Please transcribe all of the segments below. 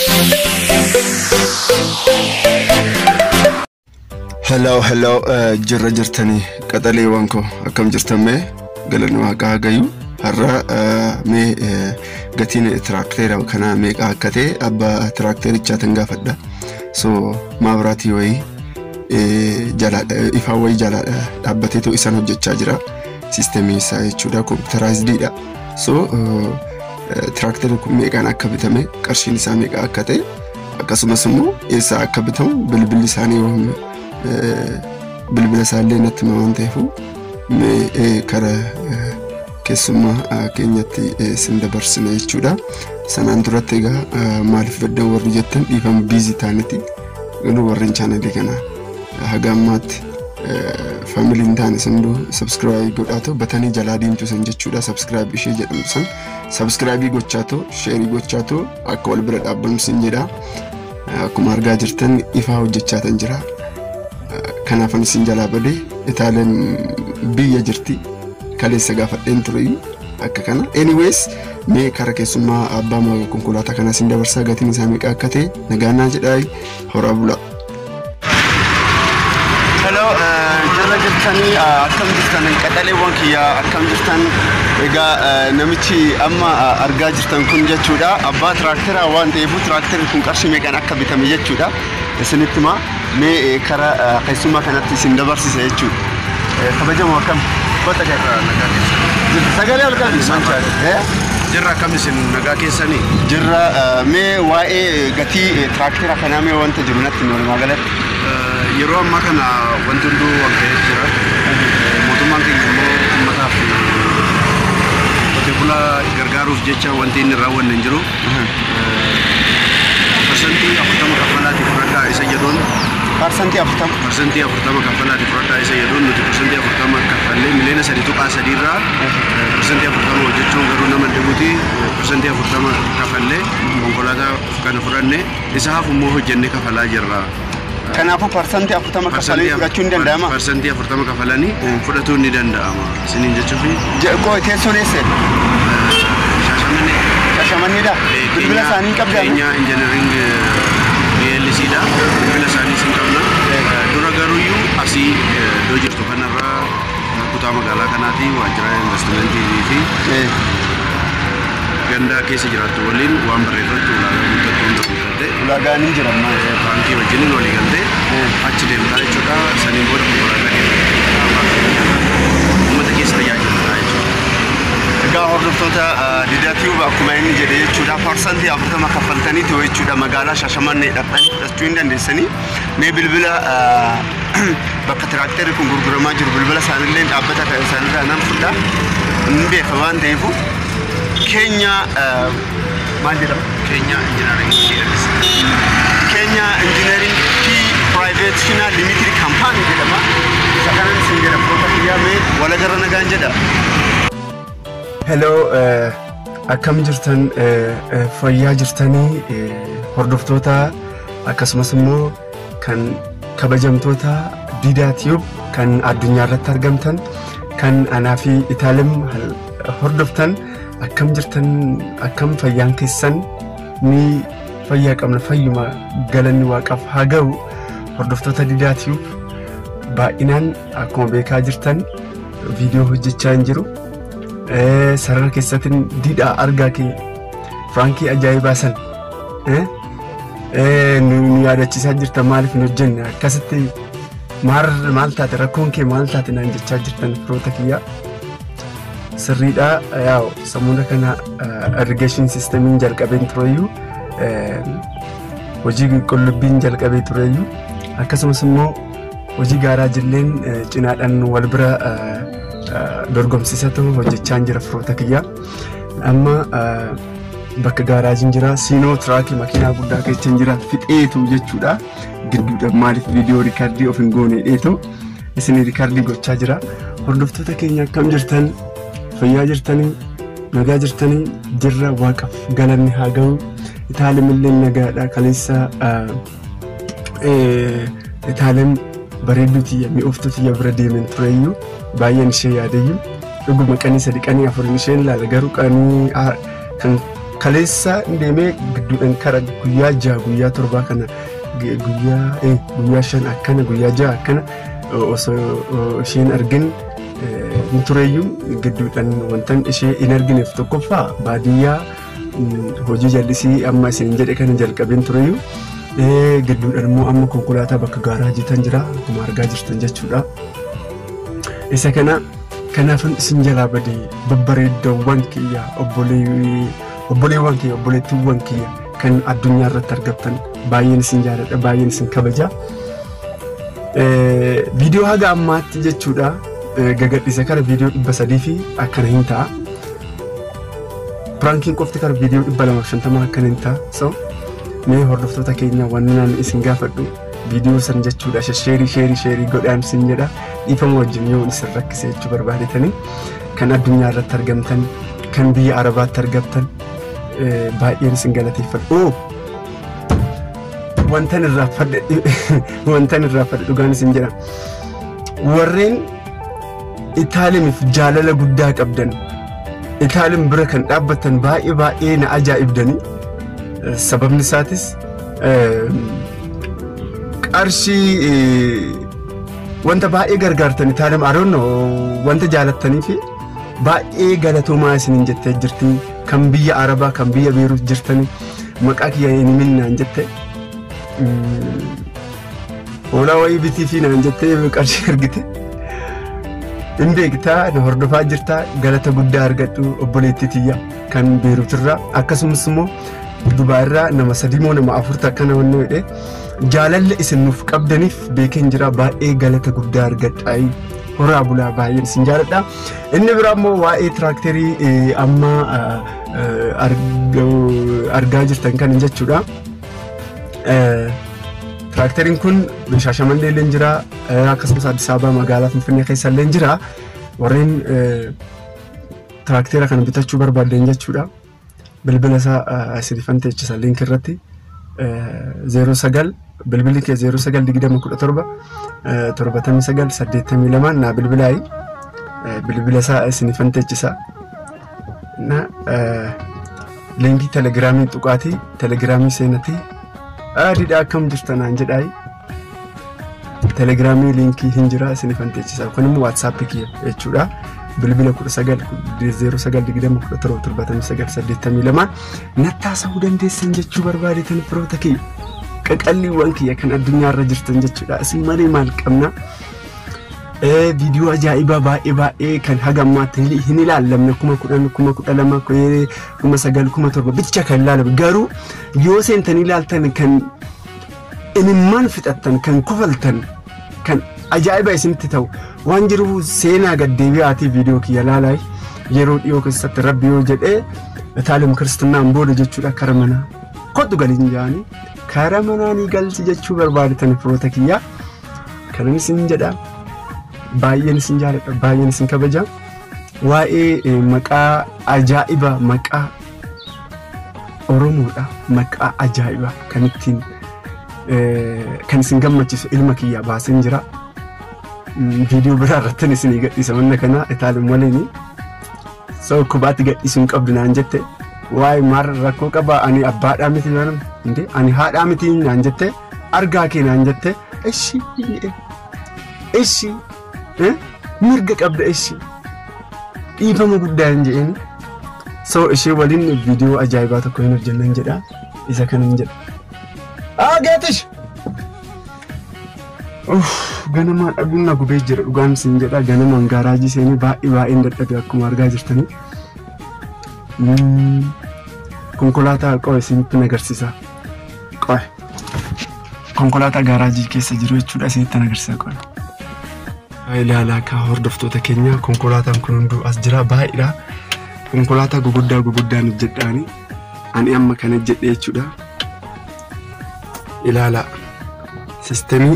Hello, hello, uh, jirra jirtanii qaxaleewwan koo akkam jirtan mee galanni waaqaa gayu har'a uh, mee uh, gatiin tiraakteera kanaa meeqa akka ta'e abbaa tiraakterichaatiin gaafadha. So maabiraatii wayii jalaadha ifaan wayii jalaadha dhaabbateetu isaan hojjechaa jira. Siistemii isaa jechuudha kompiitaraayiziidha. So tiraakterri kun meeqaan akka bitame qarshiin isaa meeqa akka ta'e akkasumas immoo eessaa akka bitamu bilbilli isaanii waan bilbila isaallee natti hima waan ta'eef kara keessummaa keenyatti sin dabarsina jechuudha. Sanaan duratti egaa maaliif baddan warri jettan dhiifama biizii taaniti garuu warreen chaanalii kana haga ammaatti faamiliin taane sinduu sabskiraayib godhaatoo batanii jalaa diimtu san jechuudha sabskiraayib ishee jedhamtu san sabskiraayibii gochaatoo sheerii gochaatoo akka wal bira dhaabbannu sin jedha. Akkuma argaa jirtan ifaa hojjechaa tan jira. kanaafan isin jalaa badee itaaleen biyya jirti kaleessa gaafadheen ture akka kana anyways mee kara keessummaa abbaa konkolaataa kanaa isin dabarsaa gatiin isaa meeqa akka ta'e nagaannaa jedhaa horaa bulaa. Hello, jirra jirtanii akkam jirtan qaxaleewwan kiyya akkam jirtan egaa namichi amma argaa jirtan kun jechuudha abbaa tiraakteraa waan ta'eef tiraakterri kun qarshii meeqaan akka bitame jechuudha isinitti himaa mee kara keessummaa kanatti isin dabarsisa jechuudha kabajamoo akkam kota sagalee halkan Jirra akkam isin nagaa keessanii? jirra mee waa'ee gatii tiraakteraa kanaa mee wanta jiru natti hin walumaa galatti. Yeroo ammaa kana wanti hunduu wal ga'ee jira. Mootummaan keenya immoo uummataaf qotee bulaa gargaaruuf jecha wanti inni raawwanne hin jiru. Parsantii afurtama kaffalaati fudhadhaa isa jedhuun Parsantii afurtama. parsantii afurtama kaffalaati fudhadhaa isa jedhuun nuti parsantii afurtama kaffallee miliyoona sadi tuqaa sadiirraa parsantii afurtama hojjechuun garuu nama dhibuti parsantii afurtama kaffallee konkolaataa kana fudhanne isa hafu immoo hojjennee kafalaa jirra. Kanaafuu parsantii afurtama kafalee fudhachuun ni danda'ama. Parsantii afurtama kafalanii fudhatuun ni danda'ama. Isiniin jechuufi Koo teessoon eessa? shaashamanii Shashamanneedha. Bilbila isaanii qabdaa. keenya injinariing PLCdha. Bilbila isaanii sin qabna. Dura garuuyyuu asii iddoo jirtu kanarraa kutaa magaalaa kanaati waajjira investimentii fi ganda keessa jiraattu waliin waan barreeffatu ulaagaa guuttatu hunda guuttatte Ulaagaan hin jiran maal? baankii wajjiniin walii galtee achi deemtaa jechuudha. Saniin booda konkolaataa keessa uummata keessa tajaajiltaa jechuudha. Egaa hordoftoota didatiyuu akkuma inni jedhe jechuudha parsantii afurtama kaffaltaniitu jechuudha magaalaa Shashamannee dhaqanii fudhachuu hin dandeessanii mee bilbila bakka tiraakterri kun gurguramaa jiru bilbila isaanillee dhaabbata kan isaanirraa nan fudha hin beeka waan ta'eef keenya maal jedhama? Keenya injinariing PLC. Keenya injineering P Private Limited Company jedhama. Isa kanan isin jedha firoota kiyyaa mee walagarra nagaan jedha. Hello, akkam jirtan fayyaa jirtanii hordoftoota akkasumas immoo kan kabajamtoota Diidaa Tiyuub kan addunyaa irratti argamtan kan anaa fi Itaalim hordoftan akkam jirtan akkam fayyaan keessan ni fayyaa qabna fayyuma galanni waaqaaf haa ga'u hordoftoota Diidaa Tiyuub baay'inaan akkuma beekaa jirtan viidiyoo hojjechaa hin jiru. sarara keessatiin didhaa argaa kee firaankii ajaa'ibaa san nu yaadachiisaa jirta maaliif hin hojjenne akkasitti maal taate rakkoon kee maal taate naan jechaa jirtan firoota kiyyaa sirriidha yaa'u sammuna kana irrigeeshin siistemiin jalqabeen tureyyuu hojii qullubbiin jalqabee tureyyuu akkasumas immoo hojii gaaraa jilleen cinaadhaan wal bira dorgomsiisatu hojjechaa jira firoota kiyya amma bakka gaaraajiin jira siinoo tiraakii makiinaa guddaa keessa jira fixeetu jechuudha gidduudha maaliif viidiyoo riikaardii of hin goone dheetu isin riikaardii gochaa jira hordoftoota keenya akkam jirtan fayyaa jirtanii nagaa jirtanii jirra waaqaaf galanni haa ga'u itaalim illee nagaadha kaleessa itaalim bareedduu tiyya mi'ooftuu tiyya bira deemen tureyyuu baay'een ishee yaadayyu dhuguma qanii sadi qanii afurin isheen ilaala garuu qanii kan kaleessa deemee gidduudhaan kara guyyaa jaha guyyaa torbaa kana guyyaa guyyaa shan akkana guyyaa jaha akkana osoo isheen argin hin tureeyyuu gidduudhaan wantan ishee hin argineef tokkoffaa baadiyyaa hojii jallisii amma isin jedhe kana jalqabeen tureeyyuu gidduudhaan immoo amma konkolaataa bakka gaaraa jitan jira akkuma argaa jirtan jechuudha. Isa kana kanaafin isin jalaa badee babbareeddoowwan kiyya obboleewwan kiyya obboleettiiwwan kiyya kan addunyaa irratti argattan baay'een isin jaaladha baay'een isin kabaja. Viidiyoo haga ammaatti jechuudha gagadhiisa kara viidiyoo dhibba sadii fi akkana hin ta'a. Piraankiin qofti kara viidiyoo dhibba lamaaf shantama akkana hin ta'a. So mee hordoftoota keenya wanni naan isin gaafadhu viidiyoo san jechuudha sheerii sheerii sheerii godhaan isin jedha dhiifama wajjin yoo isin rakkise jechuu barbaadetanii kan addunyaa irratti argamtan kan biyya arabaatti argamtan baay'een isin galateeffadhu. Wantan irraa fadhe wantan irraa fadhe dhugaan isin jedha warreen Itaalimiif jaalala guddaa qabdan Itaalim bira kan dhaabbatan baay'ee baay'ee na ajaa'ibdanii sababni isaatis qarshii wanta baay'ee gargaartan Itaalim aroonno wanta jaalattanii fi baay'ee galatoomaa isiniin jettee jirti kan biyya arabaa kan biyya beeruuf jirtanii maqaa kiyya hin minnaan jette hoolaa wayii bitii fi naan jettee qarshii argite. hin beektaa na hordofaa jirtaa galata guddaa argadhu obboleettii tiyya kan beeruutirraa akkasumas immoo dubaarraa nama sadii moo nama afurta akkana wanni jedhe jaalalli isin nuuf qabdaniif beekeen jira baay'ee galata guddaa argadhaa horaa bulaa baay'een isin jaaladha inni biraa immoo waa'ee tiraakterii amma argaa jirtan kan jechuudha. Tiraakteriin kun Shaashamannee illee jira akkasumas Addis Ababaa magaalaa Finfinnee keessa illee jira warreen tiraaktera kana bitachuu barbaadan jechuudha. Bilbila isaa isinifan teechisa liink irratti zeeroo sagal bilbilli kee zeeroo sagal digdama kudha torba torbatamii sagal saddeettamii lamaan naa bilbilaayi bilbila isaa isinifan teechisa. Liinkii telegiraamii tuqaatii telegiraamii seenatii adiidha akkam jirtanaan jedhaayi. Telegiraamii liinkii hin jira isinifan teechisa kun immoo waatsaappii kiyya jechuudha. Bilbila kudha sagal zeeroo sagal digdama kudha torba torbatamii sagal saddeettamii lamaan nattaasa'uu dandeessan jechuu barbaadetan firoota kiyya. Qaqalliiwwan kiyya kan addunyaarra jirtan jechuudha. Isin malee maal qabna? Viidiyoo ajaa'ibaa baay'ee baay'ee kan haga ammaatti hin ilaallamne kuma kudhan kuma kudha lama kuma sagal kuma torba bicha kan ilaalame garuu yoo seentanii ilaaltan kan imimmaan fixattan kan kufaltan kan ajaa'iba isinitti ta'u waan jiruuf seenaa gaddeebi'aatii viidiyoo kiyya laalaa yeroo dhiyoo keessatti rabbi yoo jedhee taalim kiristinnaan booda jechuudha kara manaa koddu galiin jaanii kara manaa ni galchi jechuu barbaadatan firoota kiyyaa kanan isin jedha baay'een isin jaaladha baay'een isin kabaja waa'ee maqaa ajaa'iba maqaa oromoodha maqaa ajaa'iba kan ittiin kan isin gammachiisu ilma kiyya baaseen jira. Viidiyoo biraa irratti isin gadhiisa manna kana itaalin waliin soo kubaatti gadhiisuu hin qabdu naan jette waa'ee maal rakkoo qaba ani abbaadhaa miti naan inde ani haadhaa miti naan jette argaa kee naan jette ishi ishi mirga qabda ishi dhiifama guddaa hin jedheen soo ishee waliin viidiyoo ajaa'ibaa tokko hin hojjennan jedha isa kanan jedha. Aa geetish! Ganamaan dhabuun na gubee jira dhugaan isin jedha ganamaan gaaraajii seenii baay'ee baay'een dadhabe akkuma argaa jirtanii. Konkolaataa qo'e isinitti agarsiisa. Qo'e. Konkolaataa gaaraajii keessa jiru jechuudha isinitti agarsiisa qo'e. Ilaalaa akka hordoftoota keenya konkolaataan kun hunduu as jira baay'eedha. Konkolaataa guguddaa guguddaan hojjedhaani. Ani amma kana jedhe jechuudha. ilaala sistemii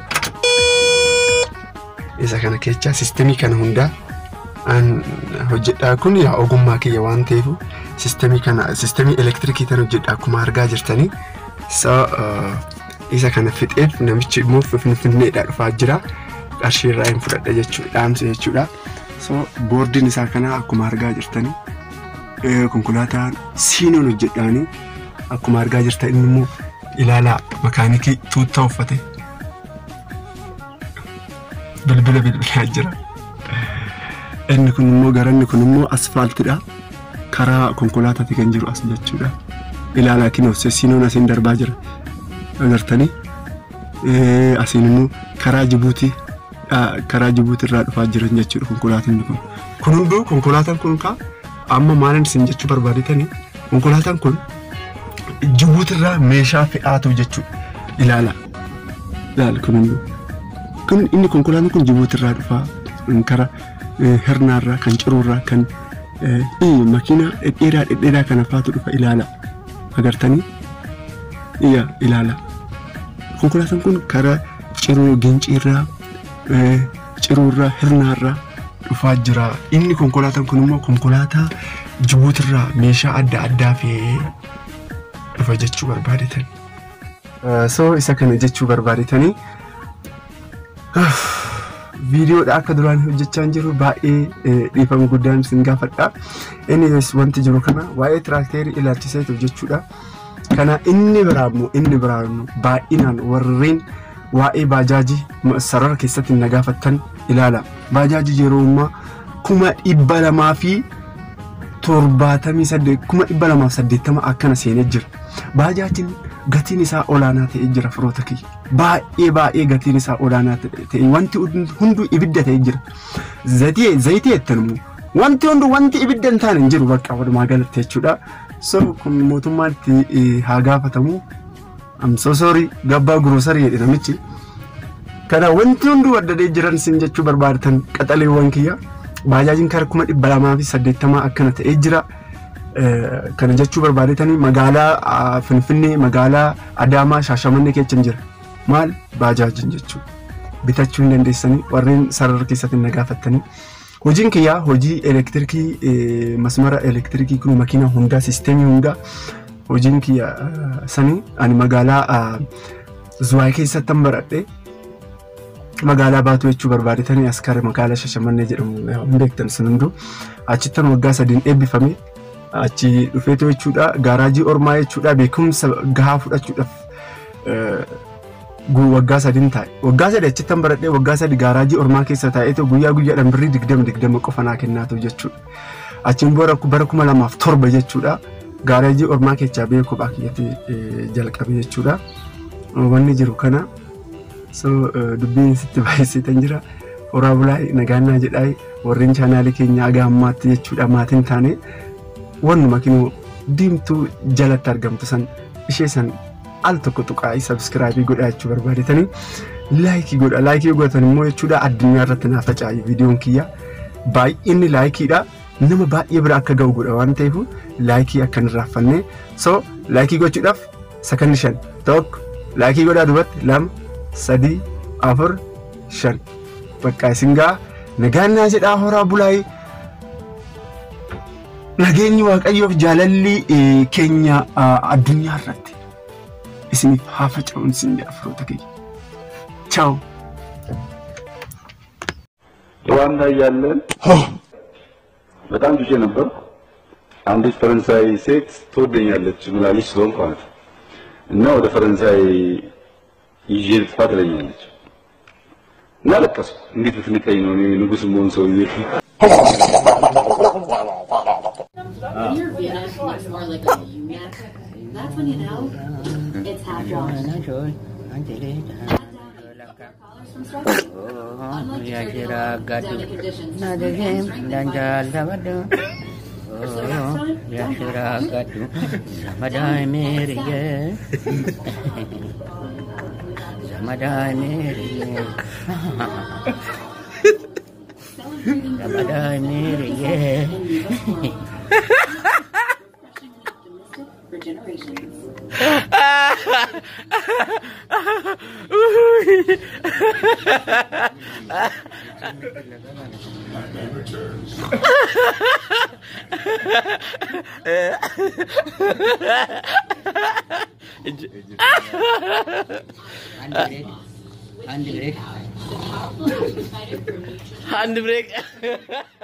isa kana kecha sistemii kana hundaa an hojjedhaa kun yaa ogummaa kiyya waan ta'eef sistemii kana sistemii elektirikii tan hojjedha akkuma argaa jirtanii so isa kana fixeef namichi immoo finfinneedhaa dhufaa jira qarshii irraa hin fudhadha jechuudha dhaamsa jechuudha so boordiin isaa kana akkuma argaa jirtanii konkolaataan siinoon hojjedhaanii akkuma argaa jirta inni immoo ilaalaa makaanikii tuuttaa uffate bilbila bilbilaa jira. Inni kun immoo garanni kun immoo asfaaltidha. Karaa konkolaataati kan jiru as jechuudha. Ilaalaa kinoo siinoon asiin darbaa jira. Agartanii asiin immoo karaa Jibuutii karaa Jibuutii irraa dhufaa jiran jechuudha konkolaataan kun. Kun hunduu konkolaataan kun kaa amma maalin isin jechuu barbaadetanii konkolaataan kun Jibuutii irraa meeshaa fe'aatu jechuudha. Ilaala. Ilaala kun hunduu. Kun inni konkolaataan kun Jibuutii irraa dhufaa karaa hirnaarraa kan ciruurraa kan makiinaa dhedheeraa dhedheeraa kana faatu dhufa ilaala. Agartanii? Iyya ilaala. Konkolaataan kun karaa ciruu ginciirraa ciruurraa hirnaarraa dhufaa jira. Inni konkolaataan kun immoo konkolaataa Jibuutirraa meeshaa adda addaa fe'ee dhufa jechuu barbaadetan. So isa kana jechuu barbaadetanii viidiyoodha akka duraan hojjechaa jiru baay'ee dhiifama guddaan isin gaafadha. Innis wanti jiru kana waa'ee tiraakteerii ilaalchiseetu jechuudha. Kana inni biraa immoo inni biraa baay'inaan warreen waa'ee baajaajii sarara keessatti na gaafattan ilaala. Baajaajii yeroo ammaa kuma dhibba lamaa fi torbaatamii saddeet kuma dhibba lamaaf saddeettama akkana seenee jira. Baajaajiin gatiin isaa olaanaa ta'ee jira firoota kiyya. Baay'ee baay'ee gatiin isaa olaanaa ta'e wanti hunduu ibidda ta'ee jira. Zayitii zayitii jettan immoo wanti hunduu wanti ibidda hin taane hin jiru bakka walumaa galatti jechuudha. So kun mootummaatti haa gaafatamu. I'm so sorry gabbaa guroosarii jedhe namichi. Kana wanti hunduu waddadee jiran sin jechuu barbaadatan qaxaleewwan kiyya. Baajaajiin kara kuma dhibba lamaa fi saddeettamaa akkana ta'ee jira. Kana jechuu barbaadetanii magaalaa Finfinnee magaalaa Adaamaa Shaashamannee keessa jira. Maal baajaajiin jechuudha. Bitachuu hin dandeessanii warreen sarara keessatti na gaafattanii. Hojiin kiyyaa hojii elektirikii masmara elektirikii kun makiina hundaa siisteemii hundaa hojiin kiyya sanii ani magaalaa Zuwaay keessatti baradhe magaalaa baatu jechuu barbaadetanii as kara magaalaa Shashamannee jedhamu hin beektan sun hunduu achittan waggaa sadiin eebbifame achi dhufeetu jechuudha gaaraajii ormaa jechuudha beekumsa gahaa fudhachuudhaaf waggaa sadiin taa'e waggaa sadi achittan baradhee waggaa sadi gaaraajii ormaa keessa taa'eetu guyyaa guyyaadhaan birrii digdama digdama qofa naa kennaatu jechuudha achiin booda bara kuma lamaaf torba jechuudha gaaraajii ormaa keessaa biyya kophaa kiyyatti jalqabe jechuudha wanni jiru kana so dubbiin sitti baay'iseetan jira horaa bulaa nagaannaa jedhaa warreen chaanaalii keenya aga ammaatti jechuudha maatiin taane wannuma kinuu diimtuu jalatti argamtu san ishee san al tokko tuqaa'ii sabskiraabii godhaa jechuu barbaadetanii laayikii godha laayikii godhatan immoo jechuudha addunyaa irratti naa facaayi viidiyoon kiyya baay'inni laayikiidha nama baay'ee bira akka ga'u godha waan ta'eef laayikii akka hin raaffanne so laayikii gochuudhaaf sakanni shan tokko laayikii godhaa duubatti lama sadii afur shan bakka isin gaa nagaannaa jedhaa horaa bulaayii nageenyi waaqayyoof jaalalli keenya addunyaa irratti isiniif haa faca'uun isin jedha firoota keenya. ቻው ሩዋንዳ እያለን በጣም ጁጄ ነበር። አንዲት ፈረንሳይ ሴት ትወደኛለች ምላለች ስለሆንኩ ማለት ነው እና ወደ ፈረንሳይ ይዤ ልጥፋ ትለኛለች እና ለቀስኩ። እንዴት ብትንቀኝ ነው እኔ ንጉሥ መሆን ሰውዬ Your Vienna looks more like a neck. That's when you know it's half washed. Nó rồi, anh chị đi. Collars from Stretch. Unlike Ya your kira gadu. Demi conditions. Na de game dan jal sabado. Oh, ya kira gadu. Ramadai meriye. Ramadai meriye. Celebrating Ramadai meriye. optimistic for generations. Hand break. Hand break. United for mutual Hand break.